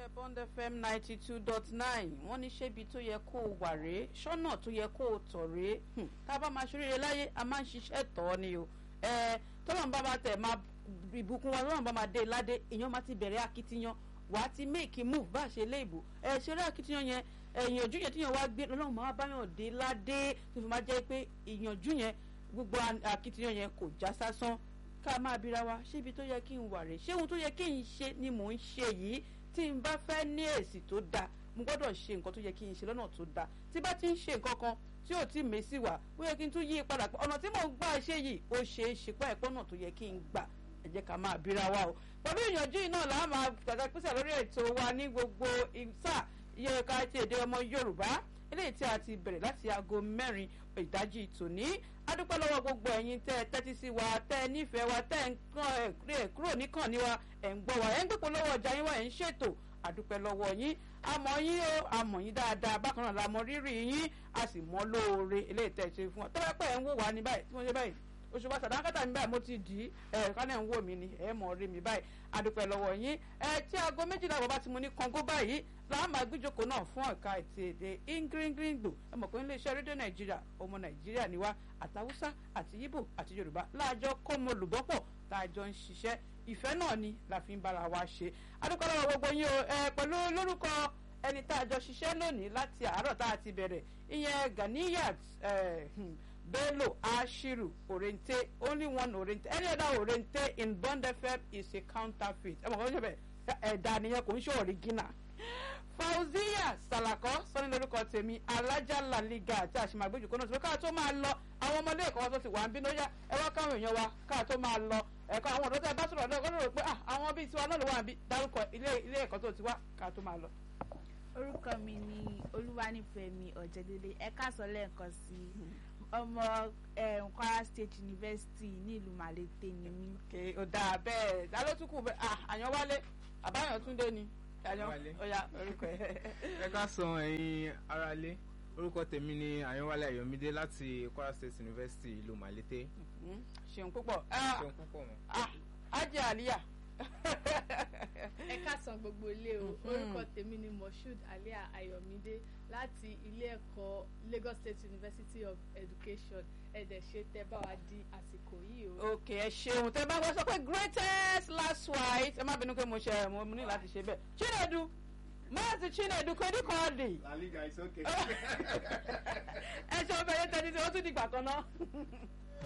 iléeṣẹ́ bond fm ninety two dot nine wọ́n ní ṣébi tó yẹ kó o wà rèé ṣọ́nà tó yẹ kó o tọ̀ rèé tá a bá máa ṣoríire láyé a máa ń ṣiṣẹ́ tọ́ ni o tọ́lọ́n bá máa tẹ̀ máa ìbùkún wọn tọ́lọ́n bá máa dé ládé èèyàn máa ti bẹ̀rẹ̀ akitiyan wàá ti make move bá a ṣe léèbù ẹ ṣeré akitiyan yẹn ìyànjú yẹn tíyan wá gbé ọlọ́run máa báyàn dé ládé tó fi máa jẹ́ pé ìyànjú yẹn gbogbo akitiyan yẹn kò já sásán ká máa bira wa ṣébi tó yẹ kí n wà rè ṣé ohun tó yẹ kí n ṣe ni mò ń ṣe yìí tí n bá fẹ́ ní èsì tó dáa mo gbọ́dọ̀ ṣe nǹkan tó yẹ kí n ṣe lọ́nà tó dáa tí bá ti ń ṣe nǹkan kan tí ò tí ì mèsì wá ó yẹ kí n tún yí padà pé ọ̀nà tí mò ń gbà ṣe yìí ó ṣe é ṣe pé ẹ̀pọ̀ náà tó yẹ kí n gbà ẹ jẹ́ ká máa bira wa o pẹ̀lú ìyànjú yìí náà làá máa gbàgbà pèsè lórí ètò wa ní gbogbo ìsà iye ká ti èdè ọmọ Yorùbá eléyìí tí a ti bẹ̀rẹ̀ láti aago mẹ́rin ìdájí tòní adúpẹ́ lọ́wọ́ gbogbo ẹ̀yin tẹ́ ẹ tẹ́tí sí wa tẹ́ ẹ nífẹ̀ẹ́ wa tẹ́ ẹ ń kàn ẹ̀ kúrò níkàn ní wa ẹ̀ ń gbọ́ wa ẹ̀ ń gbépò lọ́wọ́ ọjà yín wa ẹ̀ ń ṣètò adúpẹ́ lọ́wọ́ yín àmọ́ yín o àmọ́ yín dáadáa bákan náà la mọ rírì yín a sì mọ lóore eléyìí tẹ́ ẹ ṣe fún wa tọ́wọ́ pẹ́ ẹ̀ ń wò wá ní báyìí tí mo ṣe báyìí oṣù bá sàdánkátà mi báyìí mo ti dì í ẹ kánẹ̀ ń wò mí ni ẹ mọ̀ rí mi báyìí adúpẹ́ lọ́wọ́ yín ẹ tí aago méjìlá bàbá ti mo ní kọ́ńgó báyìí láà máa gbíjókòó náà fún ẹ̀ka ètò èdè ingringringbo ẹ mọ̀ pé iléeṣẹ́ rédíò nàìjíríà ọmọ nàìjíríà ni wá àtàwùsá àti yíbò àti yorùbá láàjọ kọ́mọ olùbọ́pọ̀ tá a jọ ń ṣiṣẹ́ ìfẹ́ náà ni la fi ń bára wa ṣe adúpẹ́ lọ́wọ́ gbogbo yín o ẹ pẹ̀lú lórúkọ ẹni tá a jọ ṣiṣẹ́ lónìí láti àárọ̀ tá a ti bẹ̀rẹ̀ ìyẹn ganiyat bello ashiru orente only one orente any other orente in bond fm is a counterfeit ẹ mọ̀ kọ́ ṣe bẹ́ẹ̀ ẹ̀dá nìyẹn kò ń ṣe original fauziya salako sọni lórúkọ tèmi alájà laliga àti àṣìmàgbéjù kọ́nà tó káà tó máa lọ àwọn ọmọdé ẹ̀kọ́ tó ti wà ń bínú yá ẹ wá káwọn èèyàn wa káà tó máa lọ ẹ̀kọ́ àwọn ọ̀dọ́ tẹ́ bá sọ̀rọ̀ ọ̀dọ́ ọ̀dọ́ rò pé àwọn bíi tiwa náà ló wà ń bí dárúkọ ilé ẹ̀kọ́ tó ti wá káà tó máa lọ. orúkọ mi ni olúwanífẹ̀mí ọ̀jẹ̀dẹ̀dẹ̀ ẹ káàsán lẹ́ẹ̀kan sí ọmọ Kwara State University ní ìlú Malete ni mí. kè ó dáa bẹ́ẹ̀ dálótùkù bẹ́ẹ̀ àyànwálé àbáyàn túndé ni Àyànwálé. ọ̀yà orúkọ ẹ̀. ẹ ká san ẹ̀yin aráalé orúkọ tèmi ni àyànwálé ayọ̀mídé láti Kwara State University ìlú Malete. ṣeun púpọ̀ ṣeun púpọ̀ mọ́. ajé àlíyà. ẹ káàsán gbogbo ilé o orúkọ tèmi ni moshood alia ayọ̀mídé láti ilé ẹ̀kọ́ Lagos State University of Education ẹ̀dẹ̀ ṣe tẹ́ bá wa di àsìkò yìí o. ok ẹ ṣeun tẹ bá gbọ́ sọ pé greatest last white ẹ má bínú pé mo ṣe mo ní láti ṣe bẹ́ẹ̀ chinedu máàsì chinedu kò ní kọ́ ọ̀dì. La Liga is okay. ẹ ṣe ọbẹ̀ yẹn tẹ́tí tí ó tún dìgbà kan náà.